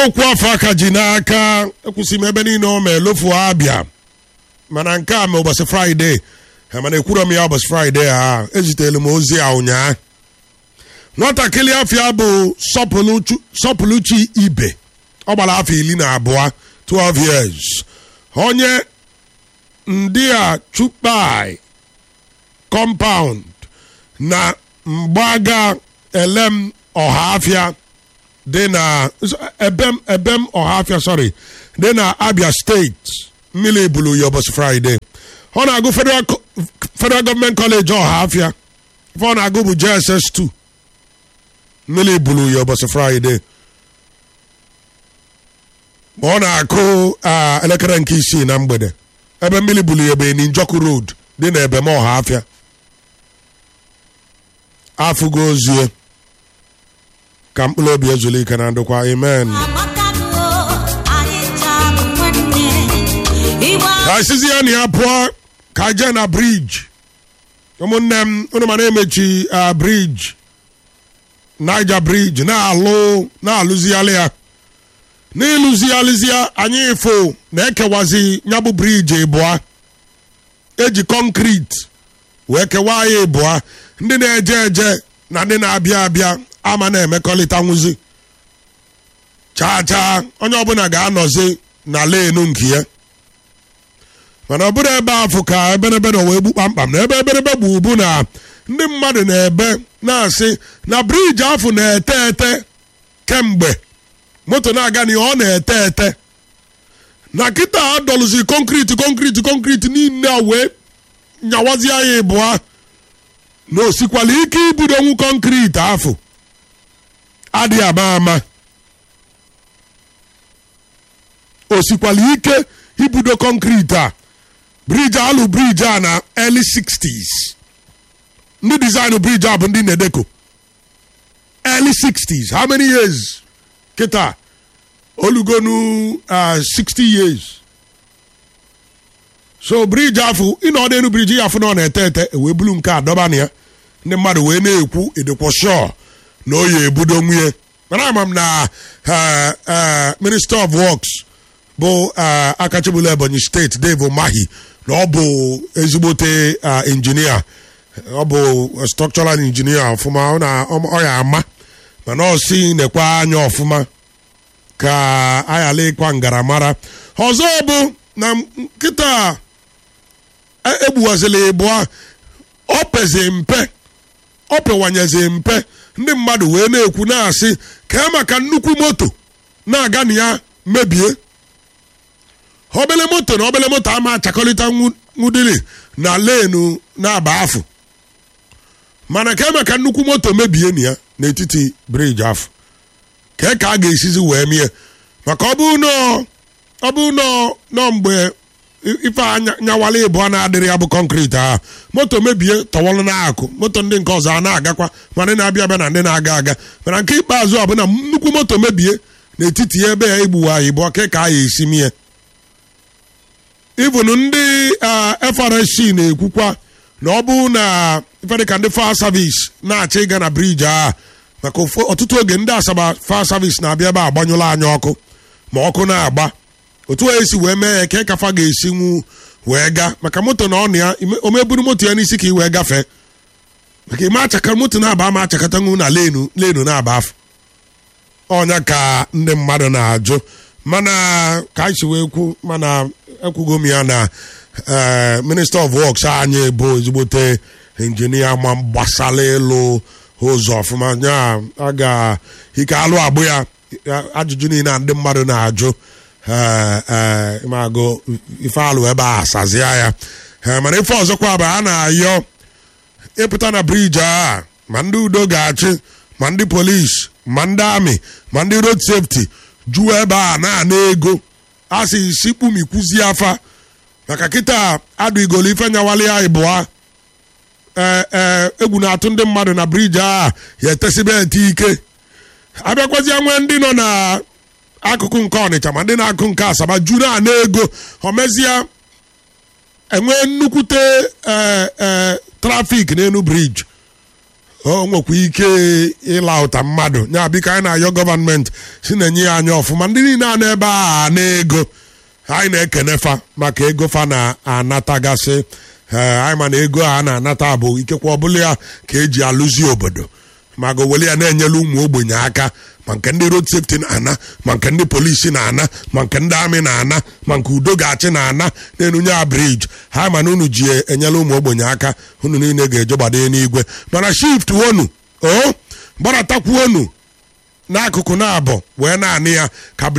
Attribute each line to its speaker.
Speaker 1: okwu afọ aka ji n'aka ekwụsị m ebe niile o mee lofuo abịa mana nke a ma ụbọchị fraịde ha mana ekwuro m ya ụbọchị fraịde ha ezitelu m ozi a ụnyaa nwatakịrị afịa bụ Sọpụlụchu- sọpụlụchi ibe ọ gbara afọ iri na abụọ 12 years onye ndị a chukpai compound na mgbaga elem ọhafịa dị na ebem ebem ọhafịa sorry dị na abia steeti mmiri bulu ya ụbọchị fraịde ọ na-agụ federal Co- federal gọọmenti kọleji ọhafịa ife ọ na-agụ bụ jss 2 mmiri bulu ya ụbọchị fraịde ma ọ na-akụ ah, elekere nke isii na mgbede ebe mmiri bulu ya bụ Njọkụ road dị na ebem ọhafịa afụgo ozie ka mkpụrụ obi ezuru ike na ndokwa amen ka isizi ya na ya pụọ ka jee na briji ụmụnne m unu ma na-emechi ah, briji Niger briji na-alụ na-alụzigharị ya n'ịlụzigharịzi ya anyị ifo na-ekewazi nyabụ briji ịbụa eji kọnkriti wee kewaa ya ịbụa ndị na-eje eje na ndị na-abịa abịa ama na-emekọrịta nwụzi chaa chaa onye ọbụla ga-anọzi na lenu nke ya mana ọ bụrụ ebe afụ ka eberebe nọ wee gbu kpamkpam na ebe eberebe gbu bụ na ndị mmadụ na-ebe na-asị na briji afụ na-ete ete kemgbe moto na-aga n'ihe ọ na-ete ete na kịta adọlụzi konkriti konkriti konkriti niile a wee nyawazie ya ịbụa na osikwala ike ibudonwu konkriti afụ adịghị ama ama osikwala ike ibudo konkriti a briji alụ briji a na early 60s ndị dizaịnụ briji a bụ ndị nedeko early 60s how many years kịta olugonu uh, 60 years so briji afụ ịnọ n'elu briji ya afụ na ọ na-ete ete wee bulu nke a dọba na ya ndị mmadụ wee na-ekwu edekwa shọ na o ya ebudo nwunye mana ama m na uh, uh, minister of works bụ uh, akachibulu ebonyi steeti dave mahi na ọ bụ ezigbote uh, injinia ọ bụ structural injinia ọfụma ọ na- ọ ya ama mana ọ si nekwa anya ọfụma ka ayala ịkwa ngaramara ọzọ bụ na nkịta egbuwazila ịbụa ọ pezi mpe ọ pewanyezi mpe ndị mmadụ wee na-ekwu na-asị ka maka nnukwu moto na-aga na ya mebie obele moto na obele moto ama achakọlịta nwu- nwudili na lenu na-aba afụ mana ka maka nnukwu moto mebie na ya n'etiti briji afọ ka ka a ga-esizi wee mie maka ọ bụ nọ ọ bụ nọ nọ mgbe i- ife anya- nyawala ịbụọ na-adịrị ya bụ kọnkriti ahụ moto mebie tọwọlụ na-akụ moto ndị nke ọzọ a na-agakwa ma ndị na-abịa abịa na ndị na-aga aga mana nke ikpeazụ a bụ na nnukwu moto mebie n'etiti ebe ya igbuwa ịbụọ ka ka a ga-esi mie ibụn ndị ah, FRSC na-ekwukwa na ọ bụ na ife dịka ndị fire service na-achọ ịga na briji a maka ụfọ- ọtụtụ oge ndị asaba fire service na-abịa ebe agbanyụla anyị ọkụ ma ọkụ na-agba otu a esi wee mee ya ka kafa ga-esi nwu wee gaa maka moto na ọnụ ya ime- o meburu moto ya n'isi ka ị wee gafee maka ime achaka moto na-aba ama achakata nwu na lenu lenu na-aba afọ ọnya ka ndị mmadụ na-ajụ mana ka anyị si wee kwu mana ekwugo m ya na eh, minister of works anyị bụ ezigbote injinia ma gbasara ịlụ ụzọ ọfụma ya a ga ike alụ agbụ ya ya- ajụjụ niile a ndị mmadụ na-ajụ eh, eh, ịmagụ ife alụ ebe a asazia ya Eh, mana ife ọzọkwa bụ a na-ayọ ịpụta na briji a ma ndị udo ga-achị ma ndị polisi ma ndị amị ma ndị road safety juo ebe a na-ana ego a sị isi kpumikwuzi afa maka kịta adụigolo ife nyawali ya ịbụa ee ee egwu na-atụ ndị mmadụ na briji a ya etesibe ete ike abịakwazịa nwee ndị nọ na akụkụ nke ọnịcha ma ndị na-akụ nke asaba ju na-ana ego omezie enwee nnukwute ee ee trafik n'elu briji o nwekwa ike ịla ụta mmadụ ya biko anyị na-ayọ gọọmenti si na-enye ya anya ọfụma ndị niile a n'ebe a na-ego anyị na-ekene fa maka ego fa na-anatagasị ee anyị ma na ego a na-anata bụ ikekwe ọbụla ya ka eji alụzi obodo maka owele ya na-enyela ụmụ ogbenye aka ma nke ndị road safety na-ana ma nke ndị polisi na-ana ma nke ndị amị na-ana ma nke udo ga-achị na-ana n'enunye ya briji ha ma na unu ji enyela ụmụ ogbenye aka unu niile ga-eje gbado n'igwe mana shift wonu o gbaratakwu onu n'akụkụ na-abụ wee na-anị ya ka